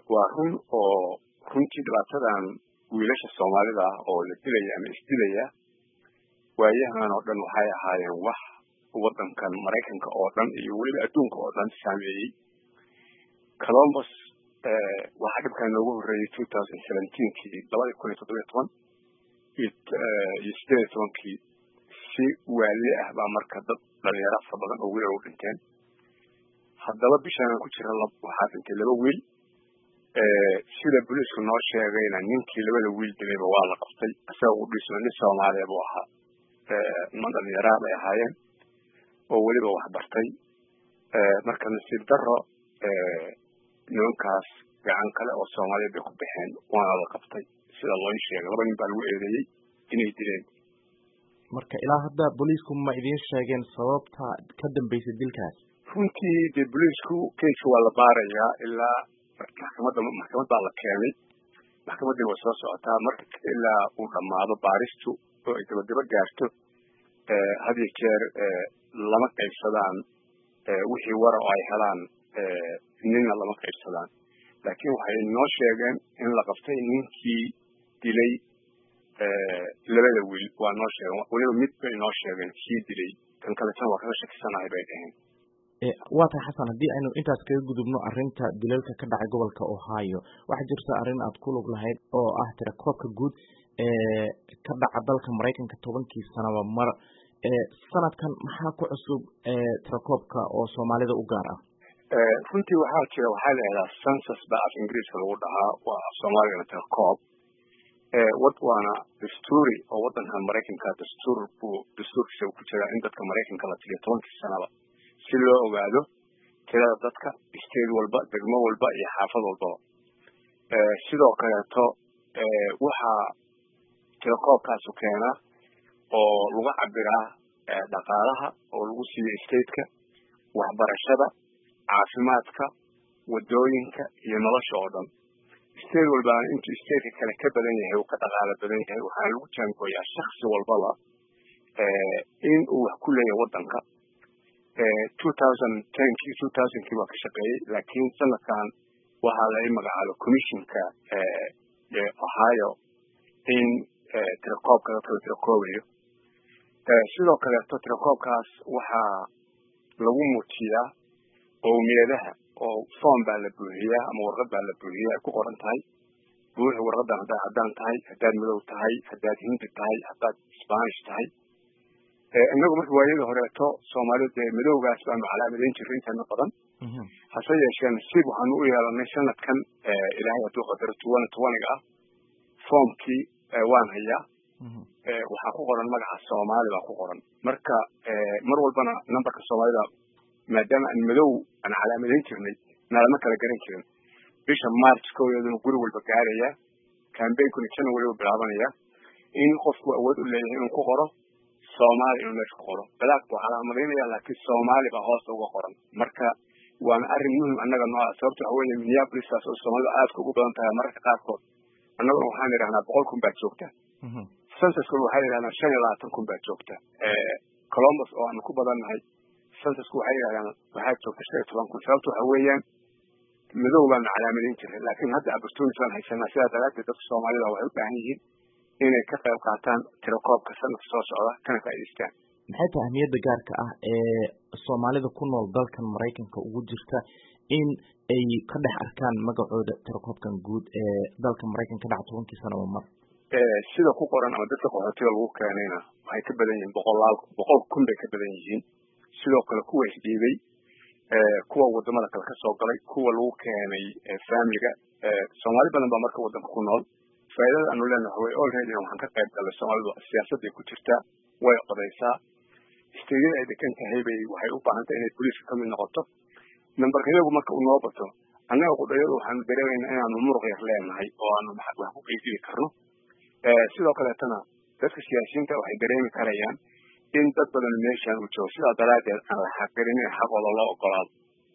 waa run oo runtii dhibaatadan wiilasha soomaalida ah oo la dilaya ama isdilaya waayahan oo dhan waxay ahaayeen wax waddankan maraykanka oo dhan iyo weliba adduunka oo dhan saameeyey colombus waxaa dhibkan noogu horreeyey two thousand seventeenkii labadii kun iyo toddobiyo toban iyo sideed iyo tobankii si waali ah baa marka dad dhalinyaro fara badan oo wiilal u dhinteen haddaba bishaan ku jira waxaa dhintay laba wiil sida booliisku noo sheegayna ninkii labada wiil dilayba waa la qabtay isaga u dhismo nin soomaaliya buu ahaa niman dhalinyaraa bay ahaayeen oo weliba wax bartay marka nasiib daro nimankaas gacan kale oo soomaaliya bay ku baxeen waana la qabtay sida loo sheegay laba nin baa lagu eedeeyey inay dileen marka ilaa hadda booliisku ma idiin sheegeen sababta ka dambeysay dilkaas runtii dee booliisku keiska waa la baarayaa ilaa maxkamadda maxkamad baa la keenay maxkamaddii way soo socotaa marka ilaa uu dhammaado baaristu oo ay dabadaba gaarto had iyo jeer lama qaybsadaan wixii wara oo ay helaan ninna lama qaybsadaan laakiin waxay noo sheegeen in la qabtay ninkii dilay labada wiil waa noo sheegeen weliba mid bay noo sheegeen kii dilay kan kaletan waa kaga shakisanahay bay dhaheen waa tahay xasan haddii aynu intaas kaga gudubno arrinta dilalka ka dhacay gobolka ohio waxaa jirta arrin aad ku lug lahayd oo ah tirakoobka guud ee ka dhaca dalka maraykanka tobankii sanaba mar sanadkan maxaa ku cusub tirakoobka oo soomaalida u gaar ah runtii waxaa jira waxaa la yidhahdaa census baa af ingiriiska lagu dhahaa waa af soomaaligana tirakoob wad waana dastuuri oo waddankan maraykanka dastuur buu dastuurkiisa ku jiraa in dadka maraykanka la tiriyo tobankii sanaba si loo ogaado tirada dadka state walba degmo walba iyo xaafad walbaba sidoo kaleeto waxaa tirakoobkaasu keenaa oo lagu cabiraa dhaqaalaha oo lagu siiyo stateka waxbarashada caafimaadka wadooyinka iyo nolosha oo dhan state walbaana intuu stateka kale ka badan yahay uu ka dhaqaalo badan yahay waxaana lagu jaangooyaa shaksi walbaba in uu wax ku leeyahay waddanka two thousand tenkii two thousandkii waa ka shaqeeyey laakiin sanadkan waxaa la magacaabo commissionka ohio in tirakoobka dadka la tirakoobayo sidoo kaleeto tirakoobkaas waxaa lagu muujiyaa qowmiyadaha oo form baa la buuxiyaa ama warqad baa la buuxiyaa ay ku qoran tahay buuxi warqadan haddaad caddaan tahay haddaad madow tahay haddaad hindi tahay haddaad spanish tahay inagu marka waayadii horeeto soomaalida dee madowgaas baanu calaamadayn jirray intana badan hase yeeshee nasiib waxaanu u yeelanay sanadkan ilaahay hadduu qadaro tuwana tuwaniga ah formkii waan hayaa waxaa ku qoran magaca soomaali baa ku qoran marka mar walbana numberka soomaalida maadaama aan madow aan calaamadayn jirnay nalama kala garan jirin bisha march kowdeeduna guri walba gaaraya cambainkuna january u bilaabanaya in qofku awood u leeyahay inuu ku qoro soomaali inuu meesha ku qoro balaak buu calaamadaynaya laakiin soomaali baa hoosta uga qoran marka waana arrin muhim annaga noo ah sababta waxa weeye minneapolistaas oo soomaalida aadka ugu badan tahay mararka qaarkood annaguna waxaan idhahnaa boqol kun baa joogta censuskuna waxay yidhahdaan shan iyo labaatan kun baa joogta columbus oo aanu ku badannahay censusku waxay yidhahdaan waxaa joogta shan iyo toban kun sababta waxa weeyaan madow baanu calaamadayn jiray laakiin hadda opportunity baan haysanaa sidaa daraaddeed dadka soomaalida waxay u baahan yihiin inay ka qayb qaataan tirakoobka sanadka soo socda kana faa'idaystaan maxay tahay ahmiyadda gaarka ah ee soomaalida ku nool dalkan maraykanka ugu jirta in ay ka dhex arkaan magacooda tirakoobkan guud ee dalka maraykanka dhaca tobankii sanaba mar sida ku qoran ama dadka qaxootiga lagu keenayna waxay ka badan yihiin boqolaal boqol kun bay ka badan yihiin sidoo kale kuwa isdhiibay kuwa wadamada kale kasoo galay kuwa lagu keenay familiga soomaali badan baa marka waddanka ku nool faaidada aanu leenahay way olready waxaan ka qayb galay soomaalidu siyaasadday ku jirtaa way qodaysaa steedyada ay degan tahay bay waxay u baahan tahay inay booliiska kamid noqoto nambarka iyagu marka uu noo bato annaga qudhayadu waxaanu dareemaynaa inaanu muruq yar leenahay oo aanu wax ku qeydili karno sidoo kaleetana dadka siyaasiyiinta waxay dareemi karayaan in dad badan meeshaan uu joogo sidaa daraaddeed aan la xaqirin in xaqooda loo ogolaado